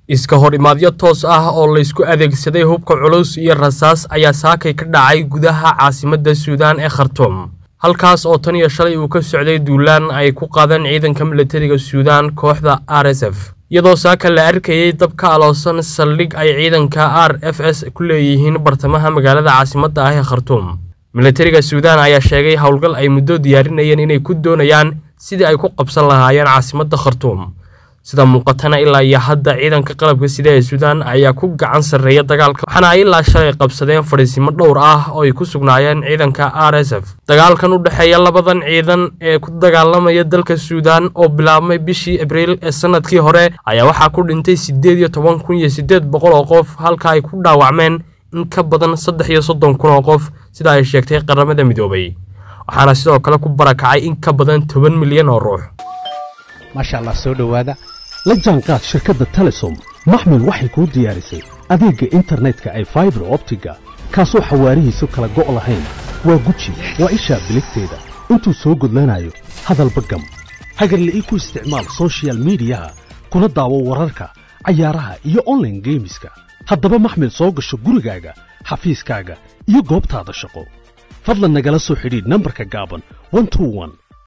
iska hor imaadyo toos ah oo laysku adeegsaday hubka culus iyo rasaas ayaa saakay ka dhacay gudaha caasimadda suudaan ee khartuum halkaas oo tan iyo shalay uu ka socday duulaan ay ku qaadeen ciidanka milatariga suudaan kooxda r s f iyadoo saaka la arkayey dab ka aloosan saldhig ay ciidanka r f s ku leeyihiin bartamaha magaalada caasimadda ah ee khartuum milatariga suudaan ayaa sheegay howlgal ay muddo diyaarinayeen inay ku doonayaan sidii ay ku qabsan lahaayeen caasimadda khartuum sida muuqatana ilaa iyo hadda ciidanka qalabka sida ee suudaan ayaa ku gacan sarreeya dagaalka waxaana ay ilaa shalay qabsadeen fadhiisimo dhowr ah oo ay ku sugnaayeen ciidanka r s f dagaalkan u dhexeeya labadan ciidan ee ku dagaalamaya dalka suudaan oo bilaabmay bishii abriil ee sanadkii hore ayaa waxaa ku dhintay siddeed iyo toban kun iyo siddeed boqol oo qof halka ay ku dhaawacmeen in ka badan saddex iyo soddon kun oo qof sida ay sheegtay qaramada midoobay waxaana sidoo kale ku barakacay in ka badan toban milyan oo ruux maasha allah soo dhowaada la jaanqaad shirkadda telesom maxmil waxay kuu diyaarisay adeegga internetka ay faibar optiga kaasoo xawaarihiisu kala go' lahayn waa guji waa ishaa biligteeda intuu soo gudlanayo hadalba gam hagarle ii ku isticmaal sochial midiyaha kuna daawo wararka cayaaraha iyo onlaine geemiska haddaba maxmil soo gasho gurigaaga xafiiskaaga iyo goobtaada shaqo fadlan nagala soo xidhiidh nambarka gaaban